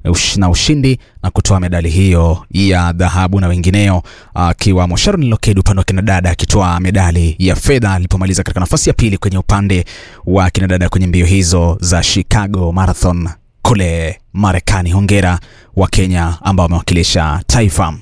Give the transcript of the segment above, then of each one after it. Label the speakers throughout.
Speaker 1: ush- na ushindi na kutoa medali hiyo ya dhahabu na wengineo, akiwamo Sharon Lokedo upande wa kinadada akitoa medali ya fedha alipomaliza katika nafasi ya pili kwenye upande wa kinadada kwenye mbio hizo za Chicago Marathon kule Marekani. Hongera wa Kenya ambao wamewakilisha taifa.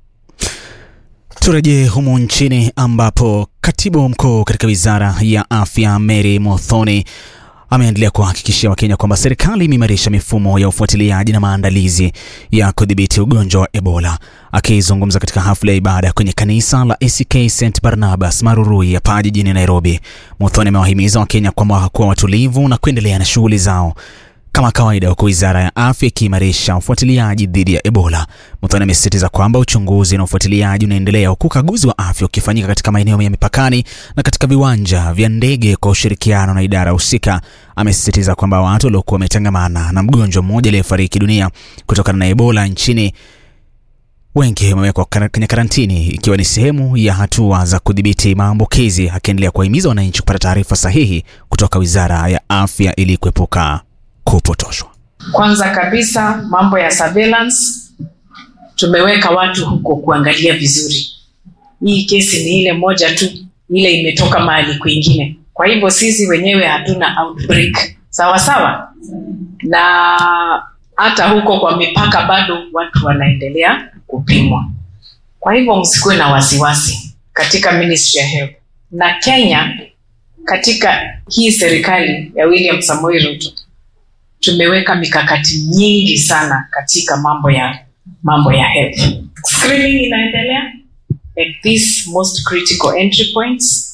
Speaker 1: Turejee humu nchini ambapo katibu mkuu katika wizara ya afya Mary Muthoni ameendelea kuwahakikishia Wakenya kwamba serikali imeimarisha mifumo ya ufuatiliaji na maandalizi ya kudhibiti ugonjwa wa Ebola. Akizungumza katika hafla ya ibada kwenye kanisa la ACK St Barnabas Marurui hapa jijini Nairobi, Muthoni amewahimiza Wakenya kwamba kuwa watulivu na kuendelea na shughuli zao kama kawaida, huku wizara ya afya ikiimarisha ufuatiliaji dhidi ya Ebola. Muthoni amesisitiza kwamba uchunguzi na ufuatiliaji unaendelea huku ukaguzi wa afya ukifanyika katika maeneo ya mipakani na katika viwanja vya ndege kwa ushirikiano na idara husika. Amesisitiza kwamba watu waliokuwa wametangamana na mgonjwa mmoja aliyefariki dunia kutokana na Ebola nchini wengi wamewekwa kar- kwenye karantini ikiwa ni sehemu ya hatua za kudhibiti maambukizi, akiendelea kuwahimiza wananchi kupata taarifa sahihi kutoka wizara ya afya ili kuepuka kupotoshwa.
Speaker 2: Kwanza kabisa mambo ya surveillance, tumeweka watu huko kuangalia vizuri. Hii kesi ni ile moja tu, ile imetoka mahali kwingine. Kwa hivyo sisi wenyewe hatuna outbreak, sawa sawa, na hata huko kwa mipaka bado watu wanaendelea kupimwa. Kwa hivyo msikuwe na wasiwasi katika Ministry ya Health na Kenya, katika hii serikali ya William Samoei Ruto tumeweka mikakati nyingi sana katika mambo ya mambo ya health. Screening inaendelea at these most critical entry points.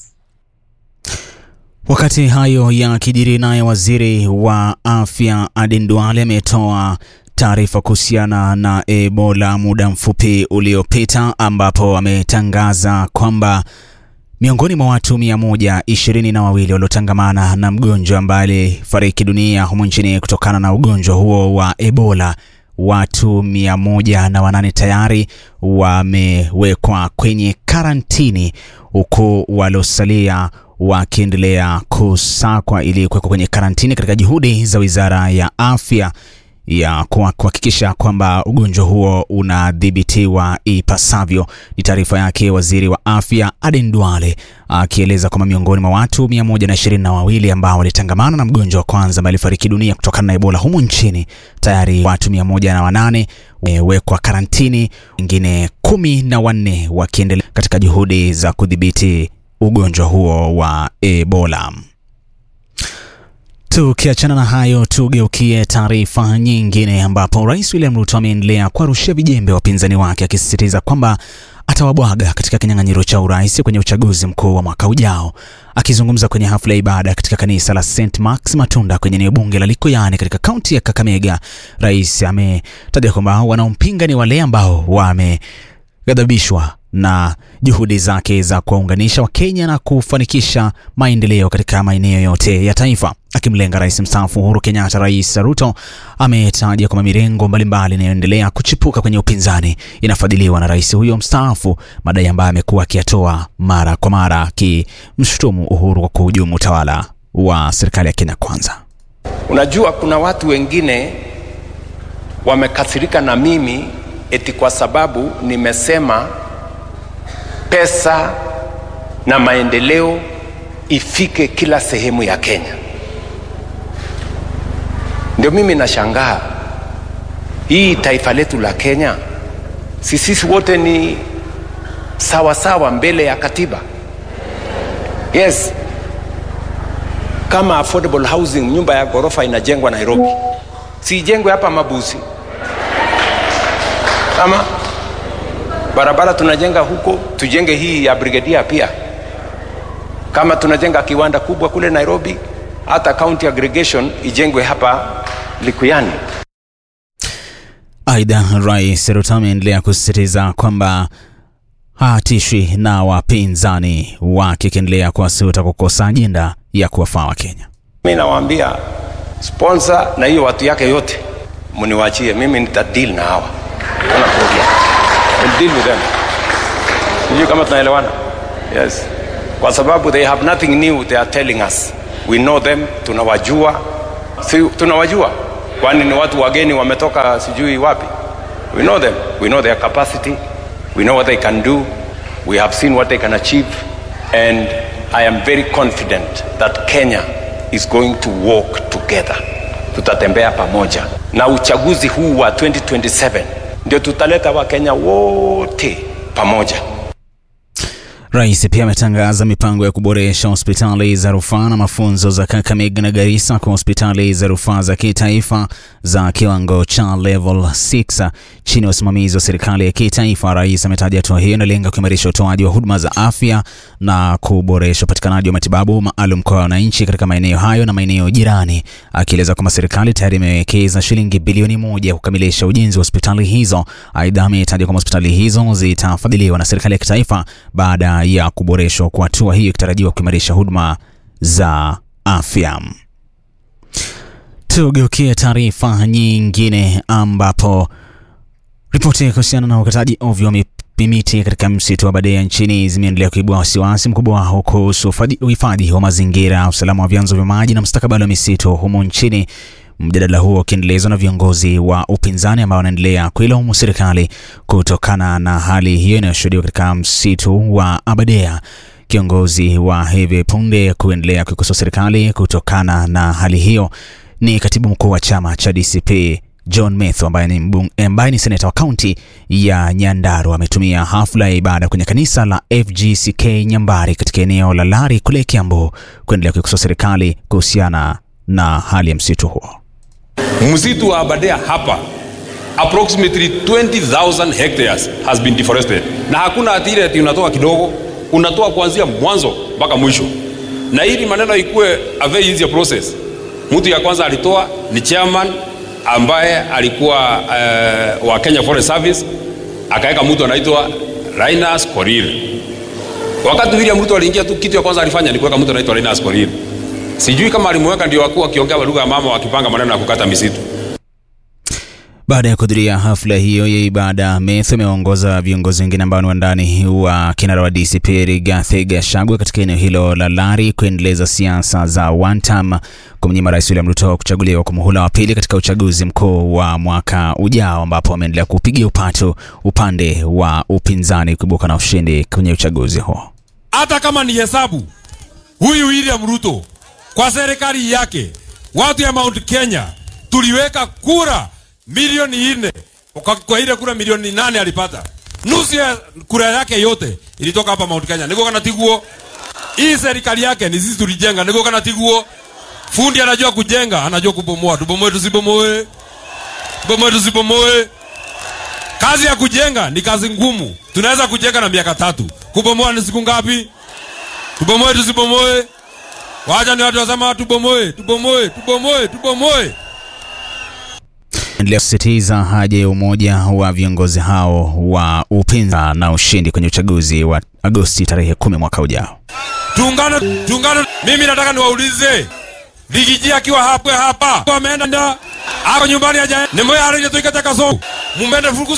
Speaker 1: Wakati hayo yakijiri, naye waziri wa afya Aden Duale ametoa taarifa kuhusiana na Ebola muda mfupi uliopita, ambapo ametangaza kwamba miongoni mwa watu mia moja ishirini na wawili waliotangamana na mgonjwa ambaye alifariki dunia humu nchini kutokana na ugonjwa huo wa Ebola, watu mia moja na wanane tayari wamewekwa kwenye karantini huku waliosalia wakiendelea kusakwa ili kuwekwa kwenye karantini katika juhudi za wizara ya afya ya kuha- kuhakikisha kwamba ugonjwa huo unadhibitiwa ipasavyo. Ni taarifa yake waziri wa afya Aden Duale akieleza kwamba miongoni mwa watu mia moja na ishirini na wawili ambao walitangamana na mgonjwa wa kwanza ambaye alifariki dunia kutokana na Ebola humu nchini, tayari watu mia moja na wanane wamewekwa karantini, wengine kumi na wanne wakiendelea katika juhudi za kudhibiti ugonjwa huo wa Ebola. Tukiachana na hayo, tugeukie taarifa nyingine ambapo Rais William Ruto ameendelea kuwarushia vijembe wapinzani wake akisisitiza kwamba atawabwaga katika kinyang'anyiro cha urais kwenye uchaguzi mkuu wa mwaka ujao. Akizungumza kwenye hafla ya ibada katika kanisa la St Mark's Matunda kwenye eneo bunge la Likuyani katika kaunti ya Kakamega, rais ametaja kwamba wanaompinga ni wale ambao wameghadhabishwa na juhudi zake za kuwaunganisha Wakenya na kufanikisha maendeleo katika maeneo yote ya taifa. Akimlenga rais mstaafu Uhuru Kenyatta, Rais Ruto ametaja kwamba mirengo mbalimbali inayoendelea kuchipuka kwenye upinzani inafadhiliwa na rais huyo mstaafu, madai ambayo amekuwa akiyatoa mara kwa mara, akimshutumu Uhuru kwa kuhujumu utawala wa serikali ya Kenya Kwanza.
Speaker 3: Unajua, kuna watu wengine wamekasirika na mimi eti kwa sababu nimesema pesa na maendeleo ifike kila sehemu ya Kenya. Ndio mimi nashangaa hii taifa letu la Kenya, si sisi wote ni sawa sawa mbele ya katiba? Yes, kama affordable housing, nyumba ya ghorofa inajengwa Nairobi, si ijengwe hapa Mabuzi? Kama barabara tunajenga huko, tujenge hii ya Brigadier pia. Kama tunajenga kiwanda kubwa kule Nairobi, hata county aggregation ijengwe hapa Likuyani.
Speaker 1: Aidha, Rais Ruto ameendelea kusisitiza kwamba hatishwi na wapinzani wake, akiendelea kuwasuta kukosa ajenda ya kuwafaa Wakenya.
Speaker 3: Mimi nawaambia sponsor na hiyo watu yake yote mniwachie, mimi nita deal na hawa, hakuna problem, I'll deal with them. Sijui kama tunaelewana? Yes, kwa sababu they have nothing new they are telling us. We know them, tunawajua, si tunawajua kwani ni watu wageni wametoka sijui wapi we know them we know their capacity we know what they can do we have seen what they can achieve and i am very confident that kenya is going to walk together tutatembea pamoja na uchaguzi huu wa 2027 ndio tutaleta wakenya wote pamoja
Speaker 1: Rais pia ametangaza mipango ya kuboresha hospitali za rufaa na mafunzo za Kakamega na Garissa kwa hospitali za rufaa za kitaifa za kiwango cha level 6 chini ya usimamizi wa serikali ya kitaifa. Rais ametaja hatua hiyo inalenga kuimarisha utoaji wa huduma za afya na kuboresha upatikanaji wa matibabu maalum kwa wananchi katika maeneo hayo na maeneo jirani, akieleza kwamba serikali tayari imewekeza shilingi bilioni moja kukamilisha ujenzi wa hospitali hizo. Aidha, ametaja kwamba hospitali hizo zitafadhiliwa na serikali ya kitaifa baada ya kuboreshwa kwa hatua hiyo ikitarajiwa kuimarisha huduma za afya. Tugeukie taarifa nyingine ambapo ripoti kuhusiana na ukataji ovyo wa miti katika msitu wa Aberdare nchini zimeendelea kuibua wasiwasi mkubwa kuhusu uhifadhi wa mazingira, usalama wa vyanzo vya maji na mustakabali wa misitu humu nchini. Mjadala huo ukiendelezwa na viongozi wa upinzani ambao wanaendelea kuilaumu serikali kutokana na hali hiyo inayoshuhudiwa katika msitu wa Aberdare. Kiongozi wa hivi punde kuendelea kuikosoa serikali kutokana na hali hiyo ni katibu mkuu wa chama cha DCP John Methu ambaye ni, mbung, ambaye ni seneta wa kaunti ya Nyandarua ametumia hafla ya ibada kwenye kanisa la FGCK Nyambari katika eneo la Lari kule Kiambu kuendelea kuikosoa serikali kuhusiana na hali ya msitu huo.
Speaker 4: Msitu wa Aberdare hapa approximately 20,000 hectares has been deforested, na hakuna atire ati unatoa kidogo, unatoa kuanzia mwanzo mpaka mwisho, na ili maneno ikuwe a very easy process. Mtu ya kwanza alitoa ni chairman ambaye alikuwa uh, wa Kenya Forest Service, akaweka mtu anaitwa Linus Korir. Wakati William Ruto aliingia tu, kitu ya kwanza alifanya ni kuweka mtu anaitwa Linus Korir. Sijui kama alimweka ndio wakuwa wakiongea lugha ya mama wakipanga maneno ya kukata misitu.
Speaker 1: Baada ya kuhudhuria hafla hiyo ya ibada, Methu ameongoza viongozi wengine ambao ni wandani wa kinara wa DCP Rigathi Gachagua katika eneo hilo la Lari kuendeleza siasa za one term kumnyima Rais William Ruto kuchaguliwa kwa muhula wa pili katika uchaguzi mkuu wa mwaka ujao, ambapo wameendelea kupigia upatu upande wa upinzani kuibuka na ushindi kwenye uchaguzi huo.
Speaker 4: Hata kama ni hesabu, huyu William Ruto kwa serikali yake, watu ya Mount Kenya tuliweka kura milioni nne kwa, kwa ile kura milioni nane alipata nusu ya kura yake yote ilitoka hapa Mount Kenya. Niko kana tiguo hii serikali yake ni sisi tulijenga. Niko kana tiguo fundi anajua kujenga, anajua kubomoa. Tubomoe tusibomoe, tubomoe tusibomoe. Kazi ya kujenga ni kazi ngumu. Tunaweza kujenga na miaka tatu, kubomoa ni siku ngapi? Tubomoe tusibomoe. Wacha ni watu wasema tubomoe, tubomoe, tubomoe, tubomoe
Speaker 1: endelea kusisitiza haja ya umoja wa viongozi hao wa upinzani na ushindi kwenye uchaguzi wa Agosti tarehe kumi mwaka ujao.
Speaker 4: Tuungane, tuungane. Mimi nataka niwaulize Ligiji akiwa hapa hapa ameenda nda ako nyumbani aja nemoya arije tuikata kaso mumbende furuku